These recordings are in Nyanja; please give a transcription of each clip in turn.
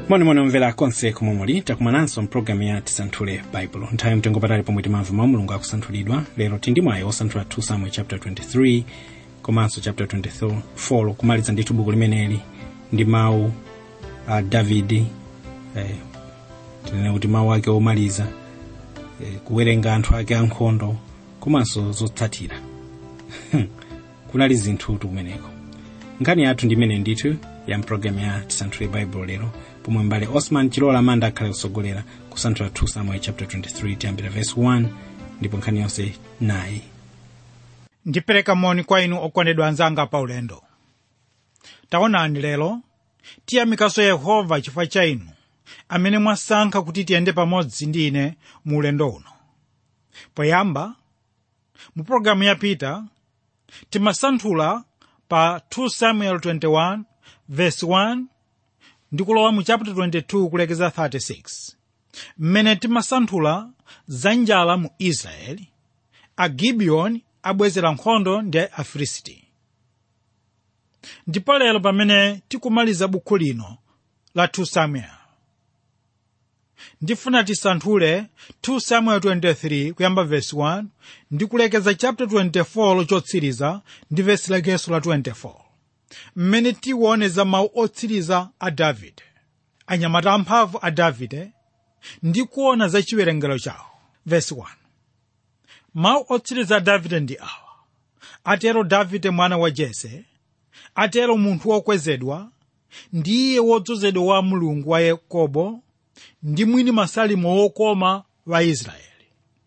monimoni omvera konse komwe muli takumananso mpulogalamu ya tisanthule baibulo nthawi mtengo patali pomwe timamva mawu mulungu akusanthulidwa lero tindi mwayi osanthula 2 samuel chapter 23 komanso chapter 24 kumaliza ndithu buku limeneli ndi mawu a davidi eh, tinene kuti mawu ake omaliza eh, kuwerenga anthu ake ankhondo komanso zotsatira kunali zinthu kumeneko nkhani yathu ndi imene ndithu ya mpulogalamu ya tisanthule baibulo lero pomwe mbale osman chilola amanda akhale kusogolera kusanthula 2 samuel chapter 23 tiyambira verse 1 ndipo nkhani yonse nayi ndipereka moni kwa inu okondedwa anzanga pa ulendo taonani lero tiyamikanso yehova chifukwa cha inu amene mwasankha kuti tiyende pamodzi ndi ine mu ulendo uno poyamba mu pologalamu yapita timasanthula pa 2 samuel 21 verse 1 ndi kulowa mu chapter 22 kulekeza 36 mmene timasanthula za njala mu israeli agibiyoni abwezera nkhondo ndi afilisti ndipo lero pamene tikumaliza bukhu lino la 2 samuel ndifuna tisanthule 2 samuel 23 kuyamba verse 1 ndi kulekeza chapter 24 lochotsiriza ndi vesi lakenso la 24 mmene tiwone za mawu otsiriza a davide anyamata amphamvu a davide ndi kuona za chiwerengero chawo verse 1 mawu otsiriza a davide ndi awa atero davide mwana wa jese atero munthu wokwezedwa ndiye wodzozedwa wa mulungu wa yakobo ndi mwini masalimo wokoma wa israeli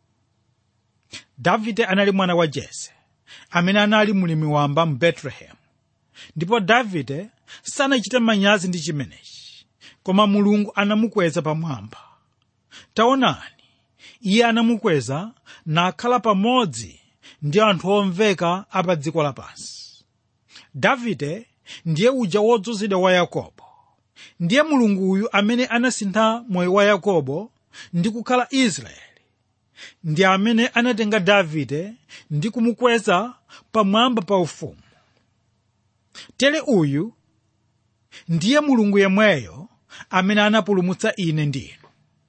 davide anali mwana wa jese amene anali mlimi wamba mu betelehemu ndipo davide sanachite manyazi ndi chimenechi koma mulungu anamukweza pamwamba taonani iye anamukweza nakhala pamodzi ndi anthu omveka apa dziko lapansi davide ndiye uja wodzozedwa wa yakobo ndiye mulunguyu amene anasintha moyo wa yakobo ndi kukhala israeli ndi amene anatenga davide ndi kumukweza pamwamba pa ufumu tere uyu ndiye mulungu yemweyo amene anapulumutsa ine ndi inu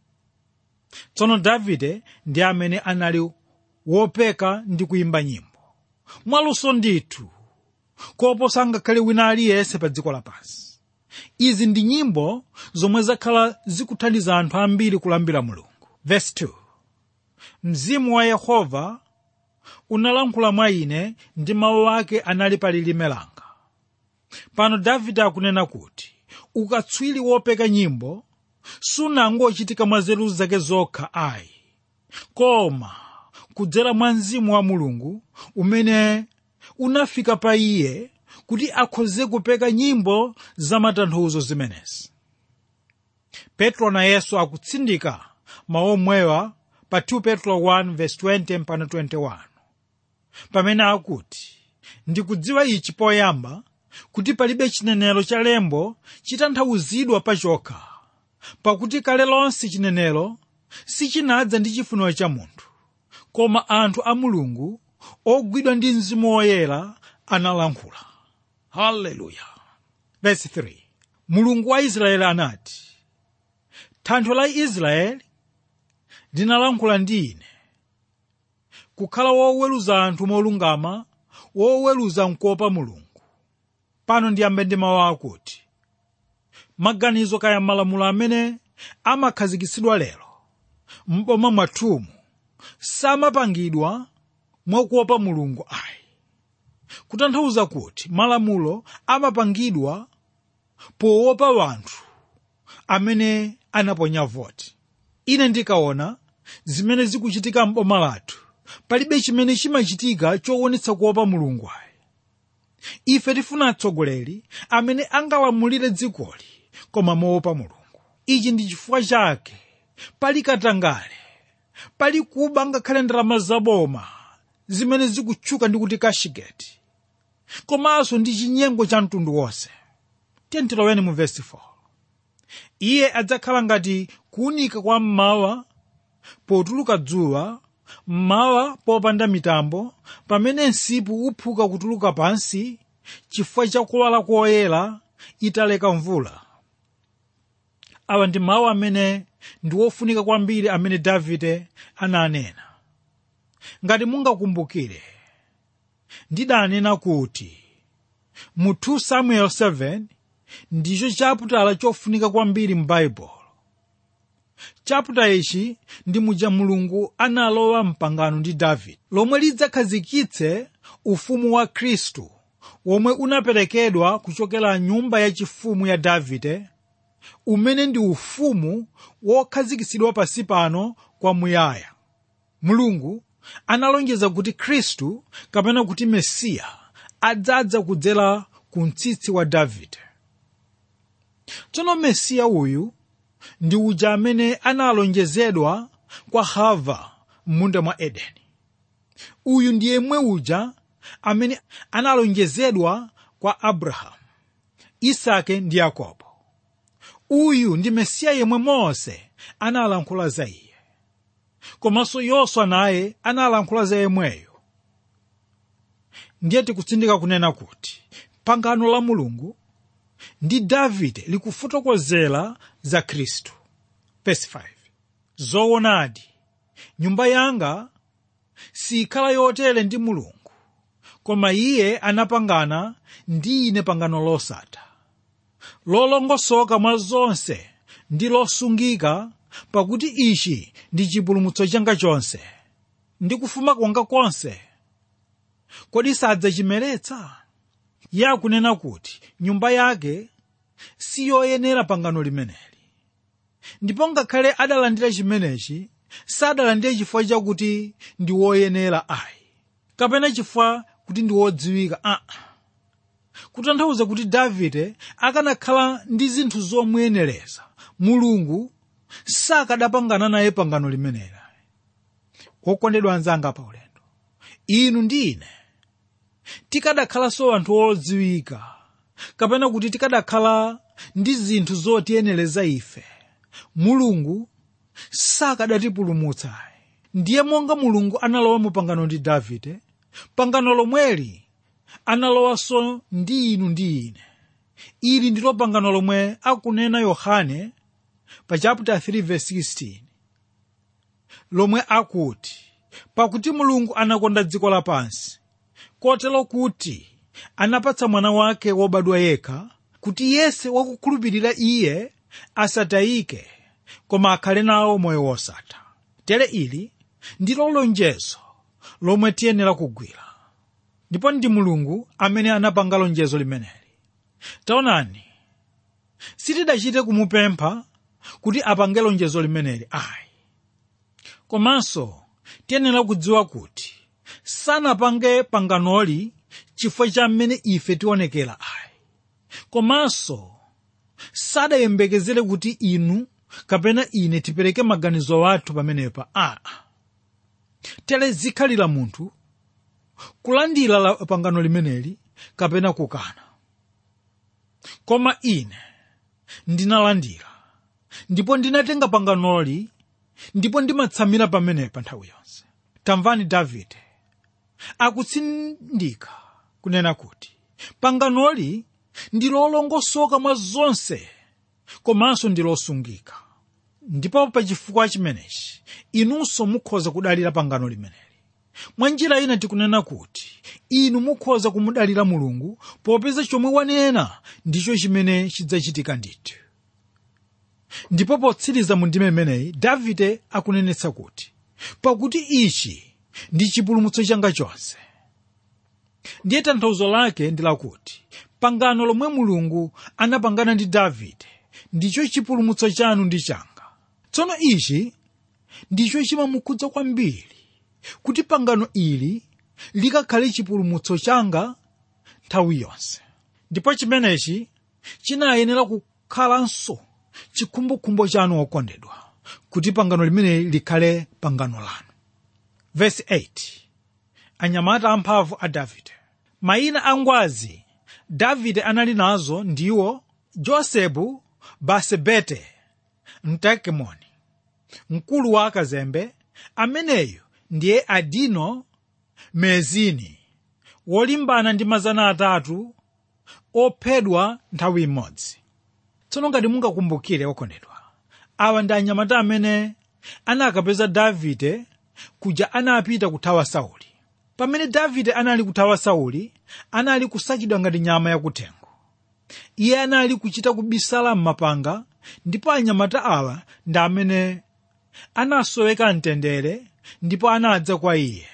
tsono davide ndi amene anali wopeka ndi kuyimba nyimbo mwaluso ndithu koposa ngakhale wina aliyense pa dziko lapansi izi ndi nyimbo zomwe zakhala zikuthandiza anthu ambiri kulambira mulungu verse 2 mzimu wa yehova unalankhula mwa ine ndi mawu ake anali pa lilime langa pano davide akunena kuti ukatswiri wopeka nyimbo sunangochitika mwa nzeru zake zokha ayi koma kudzera mwa mzimu wa mulungu umene unafika pa iye kuti akhoze kupeka nyimbo za matanthauzo zimenezi petro na yesu akutsindika mawu omwewa pa 2 petro 1:20 mpaka 21 pamene akuti ndikudziwa ichi poyamba kuti palibe chinenero cha lembo chitanthauzidwa pachokha pakuti kale lonse chinenero sichinadza ndi chifuniro cha munthu koma anthu a mulungu ogwidwa ndi mzimu woyera analankhula haleluya verse 3 mulungu wa israeli anati thanthwe la israeli linalankhula ndi ine kukhala woweruza anthu molungama woweruza nkuopa mulungu pano ndiyambe ndi mawu akuti maganizo kaya malamulo amene amakhazikitsidwa lero m'boma mwathumu samapangidwa mwakuopa mulungu ayi kutanthauza kuti malamulo amapangidwa poopa wanthu amene anaponya voti ine ndikaona zimene zikuchitika m'boma lathu palibe chimene chimachitika choonetsa kuopa mulungu ayi ife tifuna atsogoleri amene angalamulire dzikoli koma moopa mulungu ichi ndi chifukwa chake pali katangale pali kuba ngakhale ndalama zaboma zimene zikutchuka ndi kuti kashigeti komanso ndi chinyengo cha mtundu wonse tentiloweni mu vesi 4 iye adzakhala ngati kuwunika kwa mmawa potuluka dzuwa mmawa popanda mitambo pamene msipu uphuka kutuluka pansi chifukwa cha kuwala koyera italeka mvula awa ndi mawu amene ndi wofunika kwambiri amene davide ananena ngati mungakumbukire ndidanena kuti mu 2 samuel 7 ndicho chaputala chofunika kwambiri m'baibulo chaputa ichi ndi muja mulungu analowa mpangano ndi davide lomwe lidzakhazikitse ufumu wa khristu womwe unaperekedwa kuchokera nyumba yachifumu ya davide umene ndi ufumu wokhazikitsidwa pansi pano kwamuyaya mulungu analonjeza kuti khristu kapena kuti mesiya adzadza kudzera ku mtsitsi wa davide tsono mesiya uyu ndi uja amene analonjezedwa kwa hava m'munda mwa edeni uyu ndi yemwe uja amene analonjezedwa kwa abrahamu isake ndi yakobo uyu ndi mesiya yemwe mose analankhula za iye komanso yoswa naye analankhula za yemweyo ndiye tikutsindika kunena kuti pangano la mulungu ndi davide likufotokozera za khristu verse 5 zoonadi nyumba yanga sikhala yotere ndi mulungu koma iye anapangana ndi ine pangano losatha lolongosoka mwa zonse ndi losungika pakuti ichi ndi chipulumutso changa chonse ndi kufuma kwanga konse kodi sadzachimeretsa iye akunena kuti nyumba yake siyoyenera pangano limeneli ndipo ngakhale adalandira chimenechi sadalandire chifukwa chakuti ndi woyenera ayi kapena chifukwa kuti ndi wodziwika aa kutanthauza kuti davide akanakhala ndi zinthu zomuyenereza mulungu sakadapangana naye pangano limeneli wokondedwa anzanga pa ulendo inu ndi ine tikadakhalanso anthu odziwika kapena kuti tikadakhala ndi zinthu zotiyenereza ife mulungu sakadatipulumutsa ndiye monga mulungu analowa mu pangano ndi davide pangano lomweli analowanso ndi inu ndi ine ili ndilo pangano lomwe akunena yohane pa chapter 3 verse 16 lomwe akuti pakuti mulungu anakonda dziko lapansi kotero kuti anapatsa mwana wake wobadwa yekha kuti yense wakukhulupirira iye asatayike koma akhale nawo moyo wosatha tere ili ndilo lonjezo lomwe tiyenera kugwira ndipo ndi mulungu amene anapanga lonjezo limeneli taonani sitidachite kumupempha kuti apange lonjezo limeneli ayi komanso tiyenera kudziwa kuti sanapange panganoli chifukwa cha mmene ife tionekera ayi komanso sadayembekezere kuti inu kapena ine tipereke maganizo athu pamenepa aa tere zikhalira munthu kulandira la pangano limeneli kapena kukana koma ine ndinalandira ndipo ndinatenga panganoli ndipo ndimatsamira pamenepa nthawi yonse tamvani davide akutsindika kunena kuti panganoli ndi lolongosoka mwa zonse komanso ndi losungika ndipo pa chifukwa chimenechi inunso mukhoza kudalira pangano limeneli mwa njira ina tikunena kuti inu mukhoza kumudalira mulungu popeza chomwe wanena ndicho chimene chidzachitika ndithu ndipo potsiriza mu ndime imeneyi davide akunenetsa kuti pakuti ichi ndi chipulumutso changa chonse ndiye tanthauzo lake ndi lakuti pangano lomwe mulungu anapangana ndi davide ndicho chipulumutso chanu ndi changa tsono ichi ndicho chimamukhudza kwambiri kuti pangano ili likakhale chipulumutso changa nthawi yonse ndipo chimenechi chinayenera kukhalanso chikhumbokhumbo chanu okondedwa kuti pangano limeneli likhale pangano lanu verse 8 anyamata amphamvu a davide mayina a ngwazi davide anali nazo ndiwo josebu basebete mtakemoni mkulu wa akazembe ameneyo ndiye adino mezini wolimbana ndi mazana atatu ophedwa nthawi imodzi tsono ngati mungakumbukire okondedwa awa ndi anyamata amene anakapeza davide kuja anapita kuthawa sauli pamene davide anali kuthawa sauli anali kusakidwa ngati nyama yakuthengo iye anali kuchita kubisala m'mapanga ndipo anyamata awa ndi amene anasoweka mtendere ndipo anadza kwa iye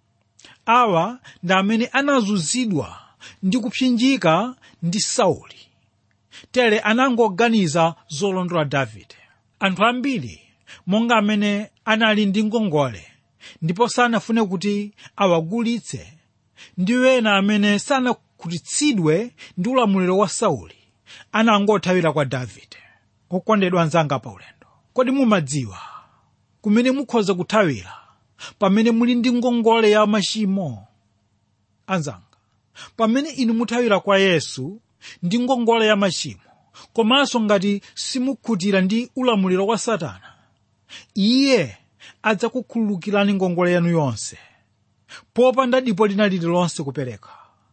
awa ndi amene anazunzidwa ndi kupsinjika ndi sauli tere anangoganiza zolondola davide anthu ambiri monga amene anali ndi ngongole ndipo sanafune kuti awagulitse ndi wena amene sanakhutitsidwe ndi ulamuliro wa sauli anangothawira kwa davide okondedwa anzanga pa ulendo kodi mumadziwa kumene mukhoza kuthawira pamene muli ndi ngongole ya machimo anzanga pamene inu muthawira kwa yesu ndi ngongole ya machimo komanso ngati simukhutira ndi ulamuliro wa satana iye adzakukhululukirani ngongole yanu yonse popanda dipo lina lililonse kupereka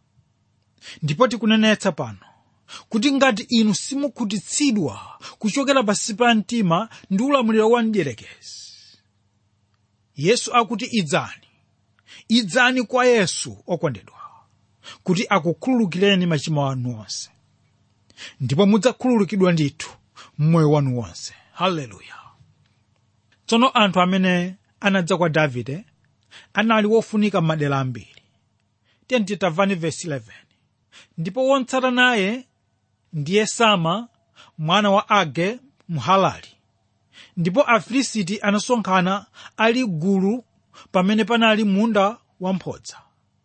ndipo tikunenetsa pano kuti ngati inu simukhutitsidwa kuchokera pansi pa mtima ndi ulamuliro wa mdierekezi yesu akuti idzani idzani kwa yesu okondedwa kuti akukhululukireni machimo anu onse ndipo mudzakhululukidwa ndithu mmoyo wanu wonse haleluya tsono anthu amene anadza kwa davide anali wofunika m'madera ambiri tiyeni tamvani vesi 11 ndipo wotsata naye ndiye sama mwana wa age mhalali ndipo afilisiti anasonkhana ali gulu pamene panali munda wamphodza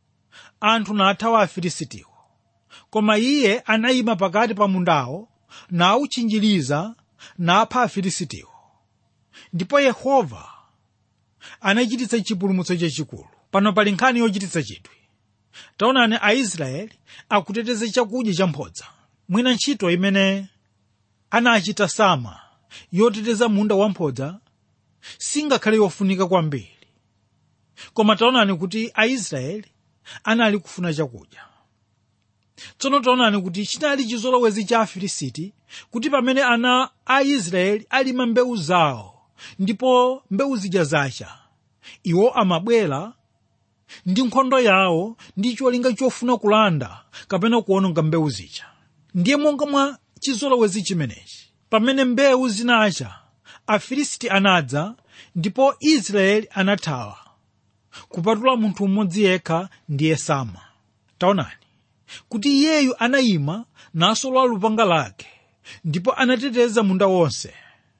anthu nathawa afilisitiwo koma iye anayima pakati pa mundawo nawutchinjiriza napha afilisitiwo ndipo yehova anachititsa chipulumutso chachikulu pano pali nkhani yochititsa chidwi taonani aisraeli akuteteza chakudya champhodza mwina ntchito imene anachita sama yoteteza munda wamphodza singakhale yofunika kwambiri koma taonani kuti aisraeli anali kufuna chakudya tsono taonani kuti chinali chizolowezi cha afilisiti kuti pamene ana a israeli alima mbewu zawo ndipo mbewu zija zacha iwo amabwera ndi nkhondo yawo ndi cholinga chofuna kulanda kapena kuononga mbewu zija ndiye monga mwa chizolowezi chimenechi pamene mbewu zinacha afilisiti anadza ndipo israeli anathawa kupatula munthu mmodzi yekha ndiye sama taonani kuti iyeyu anayima nasolola lupanga lake ndipo anateteza munda wonse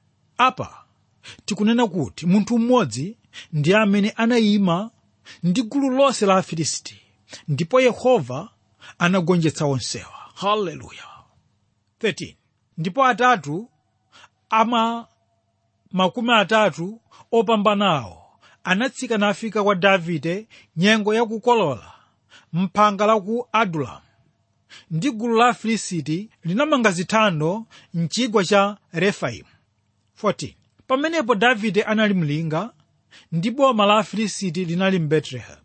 apa tikunena kuti munthu mmodzi ndiye amene anayima ndi gulu lonse la afilisiti ndipo yehova anagonjetsa onsewa haleluya 13 ndipo atatu ama makumi atatu opambanawo anatsika nafika kwa davide nyengo yakukolola mphanga la ku adulamu ndi gulu la afilisiti linamanga zithando mchigwa cha refaimu 14 pamenepo davide anali mlinga ndi boma la afilisiti linali mu betelehemu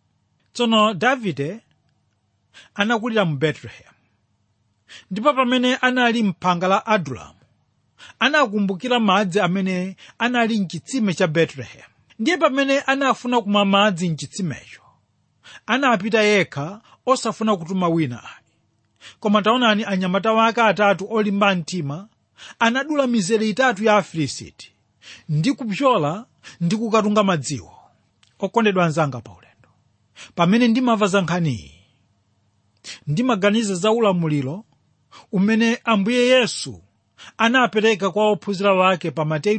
tsono davide anakulira mu betelehemu ndipo pamene anali mphanga la adulamu anakumbukira madzi amene anali mchitsime cha betelehemu ndiye pamene anafuna kumwa madzi mchitsimecho anapita yekha osafuna kutuma wina ayi koma taonani anyamata wake atatu olimba mtima anadula mizere itatu ya afilisiti ndi kupyola ndi kukatunga madziwo okondedwa anzanga pa ulendo pamene ndimva za nkhaniyi ndimaganiza za ulamuliro umene ambuye yesu anapereka kwa ophunzira wake pa mateyu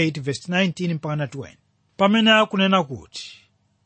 28:19 mpaka 20 pamene akunena kuti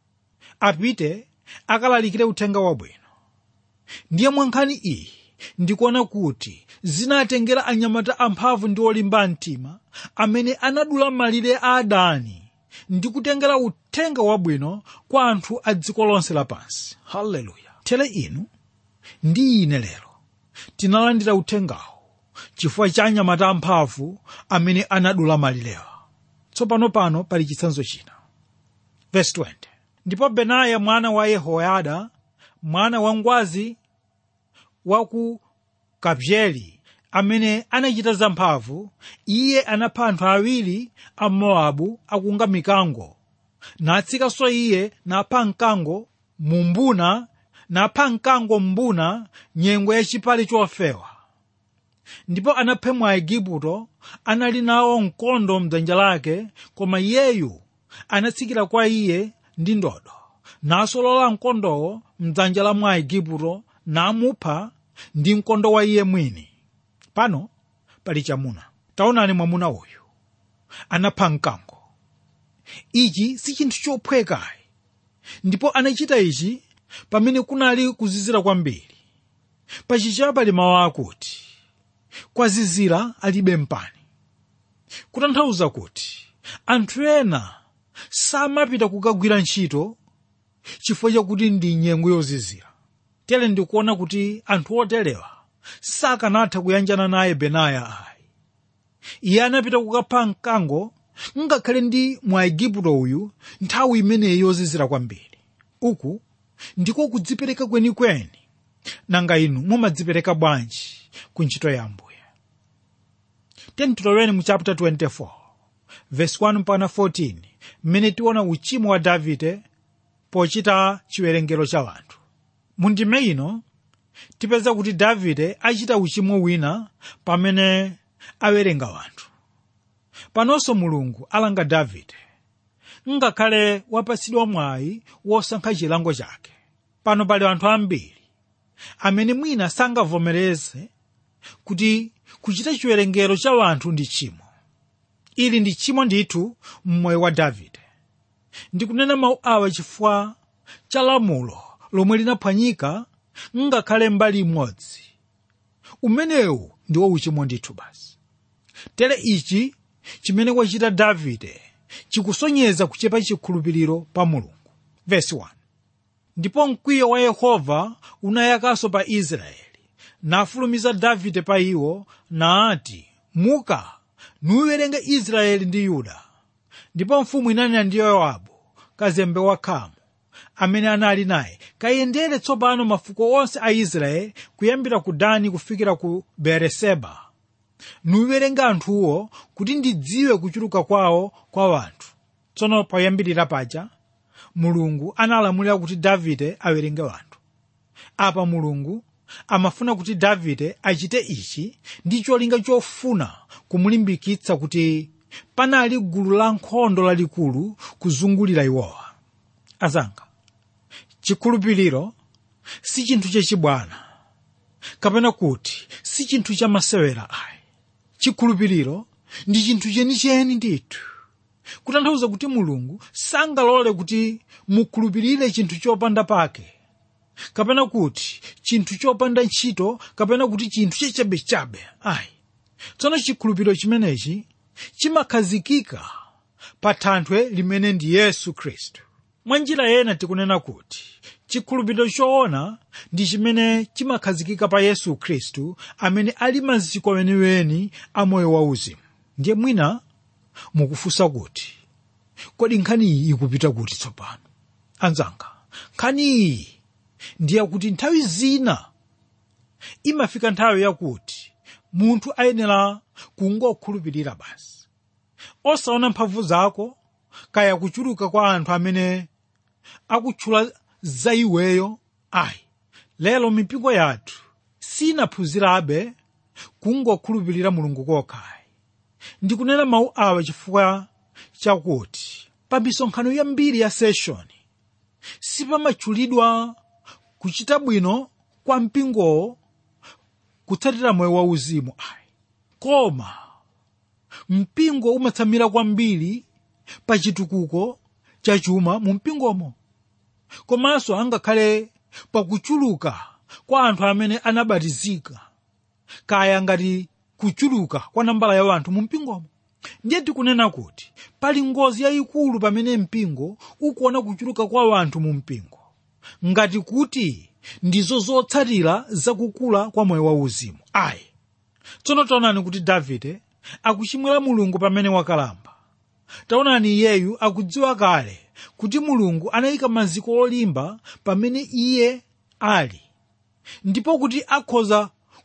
apite akalalikire uthenga wabwino ndiye mwa nkhani iyi ndikuona kuti zinatengera anyamata amphamvu ndi olimba mtima amene anadula malire a adani ndi kutengera uthenga wabwino kwa anthu a dziko lonse lapansi haleluya tere inu ndi ine lero tinalandira uthengawo chifukwa cha anyamata amphamvu amene anadula malirewa tsopano pano pali chitsanzo china verse 20 ndipo benaya mwana wa yehoyada mwana wa ngwazi wa ku kabzeli amene anachita zamphamvu iye anapha anthu awiri a mowabu akunga mikango natsikanso iye napha mkango mu mbuna napha mkango mbuna nyengo yachipale chofewa ndipo anapha mwaigupto anali nawo mkondo mdzanja lake koma iyeyu anatsikira kwa iye ndi ndodo nasolola mkondowo mdzanja la mwaigupto namupha ndi mkondo wa iye mwini pano pali chamuna taonani mwamuna uyu anapha mkango ichi si chinthu chophwekayi ndipo anachita ichi pamene kunali kuzizira kwambiri pachicha pali mawu akuti kwazizira alibe mpani kutanthauza kuti anthu ena samapita kukagwira ntchito chifukwa chakuti ndi nyengo yozizira tere ndikuona kuti anthu oterewa sakanatha kuyanjana naye benaya ayi iye anapita kukapha mkango ngakhale ndi mwaigupto uyu nthawi imeneyi yozizira kwambiri uku ndiko kudzipereka kwenikweni nanga inu mumadzipereka bwanji ku ntchito ya ambuye tiyeni tiloweni mu chapter 24 verse 1 mpaka 14 mmene tiona uchimo wa davide pochita chiwerengero cha anthu mu ndime ino tipeza kuti davide achita uchimo wina pamene awerenga anthu panonso mulungu alanga davide ngakhale wapatsidwa mwayi wosankha chilango chake pano pali anthu ambiri amene mwina sangavomereze kuti kuchita chiwerengero cha anthu ndi tchimo ili ndi tchimo ndithu mmoyo wa davide ndikunena mawu awa chifukwa cha lamulo lomwe linaphwanyika ngakhale mbali imodzi umenewu ndiwo uchimo ndithu basi tere ichi chimene wachita davide chikusonyeza kuchepa chikhulupiriro pa mulungu vesi 1 ndipo mkwiyo wa yehova unayakanso pa israeli nafulumiza davide pa iwo naati muka nuwerenge israeli ndi yuda ndipo mfumu inanena ndi yowabu kazembe wakhamu amene anali naye kayendere tsopano mafuko onse a israeli kuyambira ku dani kufikira ku beeriseba nuwerenge anthuwo kuti ndidziwe kuchuluka kwawo kwa anthu tsono poyambirira paja mulungu analamulira kuti davide awerenge anthu apa mulungu amafuna kuti davide achite ichi ndi cholinga chofuna kumulimbikitsa kuti panali gulu la nkhondo lalikulu kuzungulira iwowa azanga chikhulupiriro si chinthu chachibwana kapena kuti si chinthu chamasewera ayi chikhulupiriro ndi chinthu chenicheni ndithu kutanthauza kuti mulungu sangalole kuti mukhulupirire chinthu chopanda pake kapena kuti chinthu chopanda ntchito kapena kuti chinthu chachabechabe ayi tsono chikhulupiriro chimenechi chimakhazikika pa thanthwe limene ndi yesu khristu mwa njira ena tikunena kuti chikhulupiriro choona ndi chimene chimakhazikika pa yesu khristu amene ali maziko weniweni a moyo wauzimu ndiye mwina mukufunsa kuti kodi nkhani iyi ikupita kuti tsopano anzanga nkhani iyi ndiye kuti nthawi zina imafika nthawi yakuti munthu ayenera kungokhulupirira basi osaona mphamvu zako kaya kuchuluka kwa anthu amene akutchula za iweyo ayi lero mipingo yathu sinaphunzirabe kungokhulupirira mulungu kokhayi ndikunena mawu awa chifukwa chakuti pa misonkhano yambiri ya seshoni sipamatchulidwa kuchita bwino kwa mpingowo kutsatira moyo wauzimu ayi koma mpingo umatsamira kwambiri pa chitukuko cha chuma mu mpingomo komanso angakhale pakuchuluka kwa anthu amene anabatizika kaya ngati kuchuluka kwa nambala ya anthu mu mpingomo ndiye tikunena kuti pali ngozi yayikulu pamene mpingo ukuona kuchuluka kwa anthu mu mpingo ngati kuti ndizo zotsatira zakukula kwa moyo wauzimu ayi tsono taonani kuti davide akuchimwira mulungu pamene wakalamba taonani iyeyu akudziwa kale kuti mulungu anayika maziko olimba pamene iye ali ndipo kuti akhoza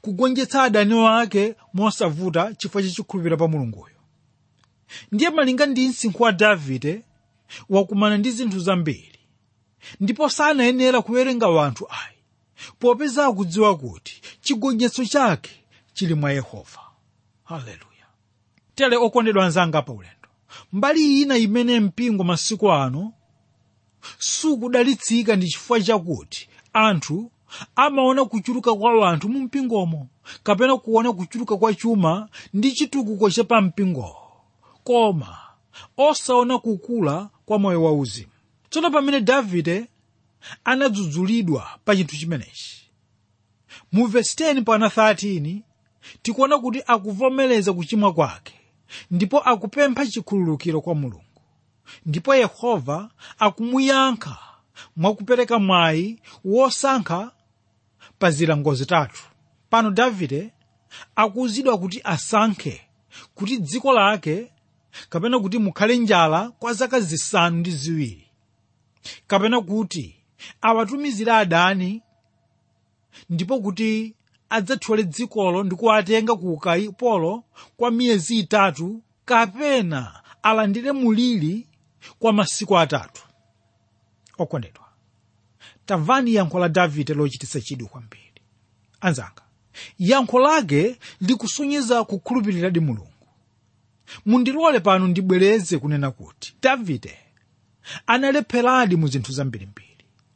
kugonjetsa adani wake mosavuta chifukwa chachikhulupiriro pa mulunguyo ndiye malinga ndi msinkhu wa davide wakumana ndi zinthu zambiri ndipo sanayenera kuwerenga wanthu ayi popeza akudziwa kuti chigonjetso chake chili mwa yehova haleluya tere okondedwa anzanga pa ulendo mbali ina imene mpingo masiku ano sukudalitsika ndi chifukwa chakuti anthu amaona kuchuluka kwa anthu mu mpingomo kapena kuona kuchuluka kwa chuma ndi chitukuko cha pa mpingowo koma osaona kukula kwa moyo wauzimu tsono pamene davide anadzudzulidwa pa chinthu chimenechi mu vesi 10 pana 13 tikuona kuti akuvomereza kuchimwa kwake ndipo akupempha chikhululukiro kwa mulungu ndipo yehova akumuyankha mwakupereka mwayi wosankha pa zilango zitatu pano davide akuwuzidwa kuti asankhe kuti dziko lake kapena kuti mukhale njala kwa zaka zisanu ndi ziwiri kapena kuti awatumizire adani ndipo kuti adzathyole dzikolo ndi kuwatenga ku ukapolo kwa miyezi itatu kapena alandire muliri kwa masiku atatu okondedwa tamvani yankho la davide lochititsa chidwi kwambiri anzanga yankho lake likusonyeza kukhulupiriradi mulungu mundilole pano ndibwereze kunena kuti davide analepheradi mu zinthu zambirimbiri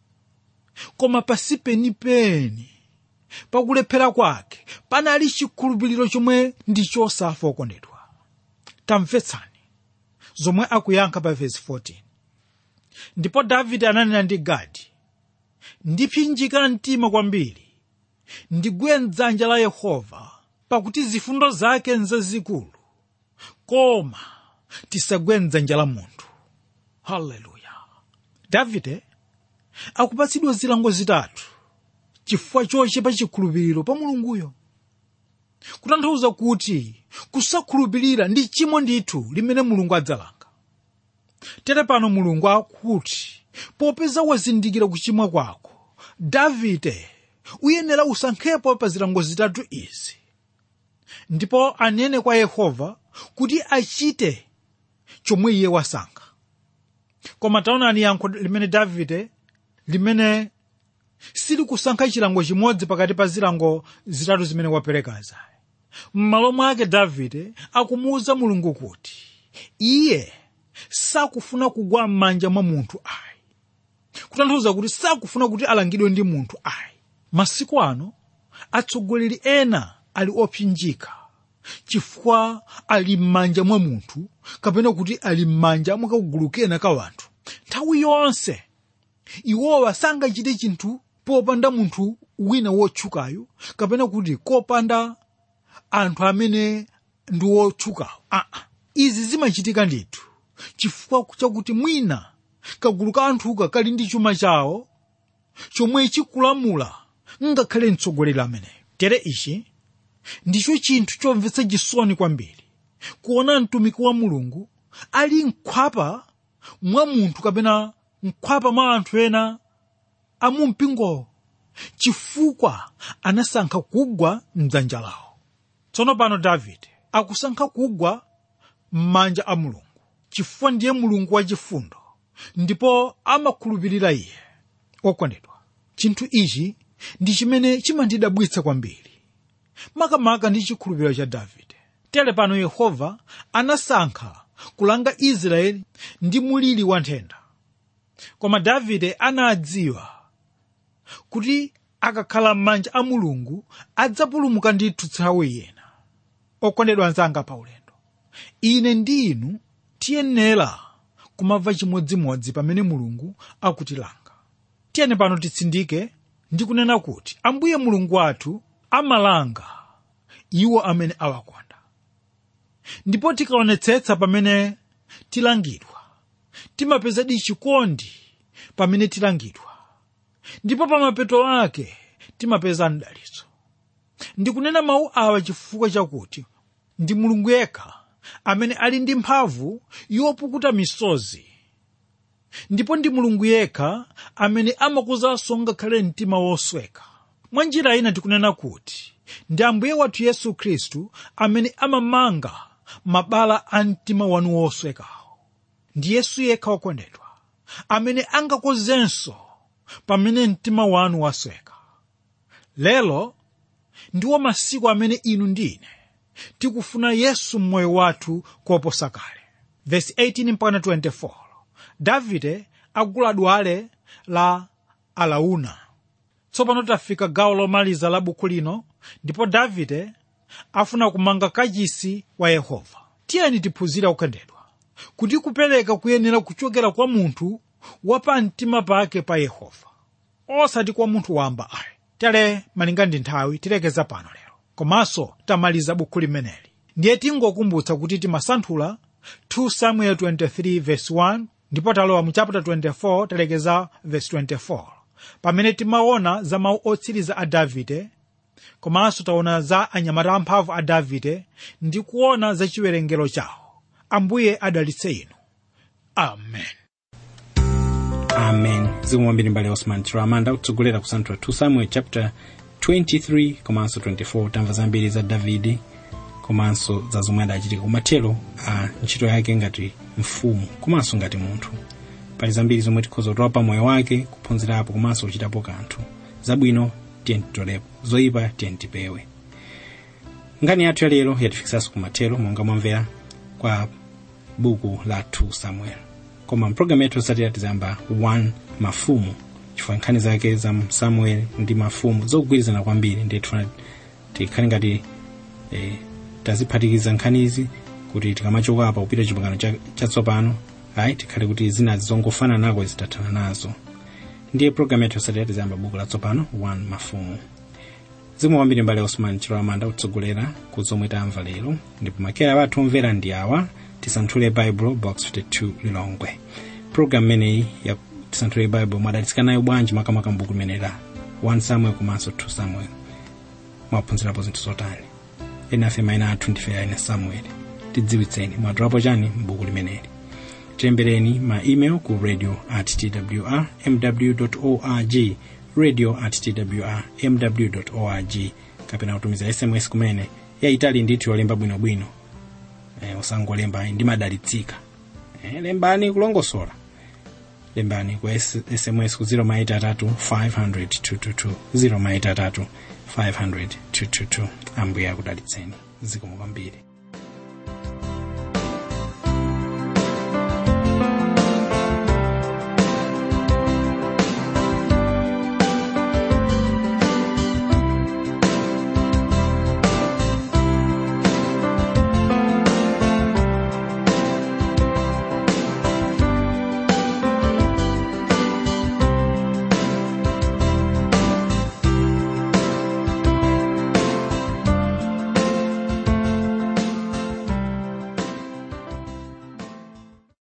koma pasi penipeni pakulephera kwake panali chikhulupiriro chomwe ndi chosafa okondedwa tamvetsani zomwe akuyankha pa vesi 14 ndipo davide ananena ndi gadi ndipsinjika mtima kwambiri ndigwe mdzanja la yehova pakuti zifundo zake nzazikulu koma tisagwe mdzanja la munthu haleluya davide akupatsidwa zilango zitatu chifukwa chochepa chikhulupiriro pa mulunguyo kutanthauza kuti kusakhulupirira ndi chimo ndithu limene mulungu adzalanga tere pano mulungu akuti popeza wazindikira kuchimwa kwako davide uyenera usankhepo pa zilango zitatu izi ndipo anene kwa yehova kuti achite chomwe iye wasankha koma taonani yankho limene davide limene silikusankha chilango chimodzi pakati pa zilango zitatu zimene waperekazi m'malo mwake davide akumuwuza mulungu kuti iye sakufuna kugwa m'manja mwa munthu ayi kutanthauza kuti sakufuna kuti alangidwe ndi munthu ayi masiku ano atsogoleri ena ali opsinjika chifukwa ali m'manja mwa munthu kapena kuti ali m'manja mwa kagulu kena ka wanthu nthawi yonse iwowa sangachite chinthu popanda munthu wina wotchukayo kapena kuti kopanda anthu amene ndi wotchukawo aa izi zimachitika ndithu chifukwa chakuti mwina kagulu ka anthuka kali ndi chuma chawo chomwe chikulamula ngakhale mtsogoleri ameneyo tere ichi ndicho chinthu chomvetsa chisoni kwambiri kuona mtumiki wa mulungu ali mkhwapa mwa munthu kapena mkhwapa mwa anthu ena amumpingowo chifukwa anasankha kugwa mdzanja lawo tsono pano davide akusankha kugwa m'manja a mulungu chifukwa ndiye mulungu wachifundo ndipo amakhulupirira iye okondedwa chinthu ichi ndi chimene chimandidabwitsa kwambiri makamaka ndi chikhulupiriro cha davide tere pano yehova anasankha kulanga israeli ndi muliri wa nthenda koma davide anadziwa kuti akakhala m'manja a mulungu adzapulumuka ndithu nthawi ina okondedwa anzanga pa ulendo ine ndi inu tiyenera kumva chimodzimodzi pamene mulungu akutilanga tiyeni pano titsindike ndi kunena kuti ambuye mulungu wathu amalanga iwo amene awakonda ndipo tikaonetsetsa pamene tilangidwa timapezadi chikondi pamene tilangidwa ndipo pamapeto ake timapeza mdalitso ndikunena mawu awa chifukwa chakuti ndi mulungu yekha amene ali ndi mphamvu yopukuta misozi ndipo ndi mulungu yekha amene amakozanso ngakhale mtima wosweka mwa njira ina tikunena kuti ndi ambuye wathu yesu khristu amene amamanga mabala a mtima wanu woswekawo ndi yesu yekha wokondedwa amene angakozenso pamene mtima wanu wasweka lero ndiwo masiku amene inu ndine tikufuna yesu mmoyo wathu koposa kale vesi 18 mpaka 24 davide akugula dwale la alauna tsopano tafika gawo lomaliza la buku lino ndipo davide afuna kumanga kachisi wa yehova tiyeni tiphunzire okondedwa kuti kupereka kuyenera kuchokera kwa munthu wapa mtima pake pa yehova osati kwa munthu wamba ayi tere malinga ndi nthawi tilekeza pano lero komanso tamaliza buku limeneli ndiye tingokumbutsa kuti timasanthula 2 samuel 23 verse 1 ndipo talowa mu chapter 24 talekeza verse 24 pamene timaona za mawu otsiriza a davide komanso taona za anyamata amphamvu a davide ndi kuona za chiwerengero chawo ambuye adalitse inu amen amen zikomo kwambiri mbale osman chiramanda kutsogolera kusanthula 2 samuel chapter 23 komanso 24 tamva zambiri za davide komanso za zomwe adachitika kumathero a ntchito yake ngati mfumu komanso ngati munthu pali zambiri zomwe tikhoza kutola pa moyo wake kuphunzirapo komanso kuchitapo kanthu zabwino tiyeni titolepo zoyipa tiyeni tipewe nkhani yathu ya lero yatifikisanso kumathero monga mwamvera kwa buku la 2 samuel koma mpulogalamu yathu yotsatira tizayamba 1 mafumu chifukwa nkhani zake za samuel ndi mafumu zokugwirizana kwambiri ndiye tifuna tikhale ngati eh, taziphatikiza nkhanizi kuti tikamachoka apa kupita chipangano cha- chatsopano ayi tikhale kuti zinazi zongofana nako zitathana nazo ndiye pulogalamu yathu yotsatira tizayamba buku latsopano 1 mafumu zikomo kwambiri mbale osman chiloamanda kutsogolera ku zomwe tamva lero ndipo makera wathu omvera ndi awa tisanthule bible box 52 lilongwe program imeneyi ya tisanthule bible mwadalitsika nayo bwanji makamaka mbuku limeneli la 1 samuel komanso 2 samuel mwaphunzirapo zinthu zotani ena afe mayina athu ndife aine samuel tidziwitseni mwadulapo chani mbuku limeneli tilembereni ma email ku radio at twr mw org radio at twr mw org kapena kutumiza sms kumene yayitali ndithu yolemba bwinobwino eh, usangolemba ndimadalitsika eh, lembani kulongosola lembani ku S- sms ku 0 500 222 0 500 222 ambuye akudalitseni zikomo kwambiri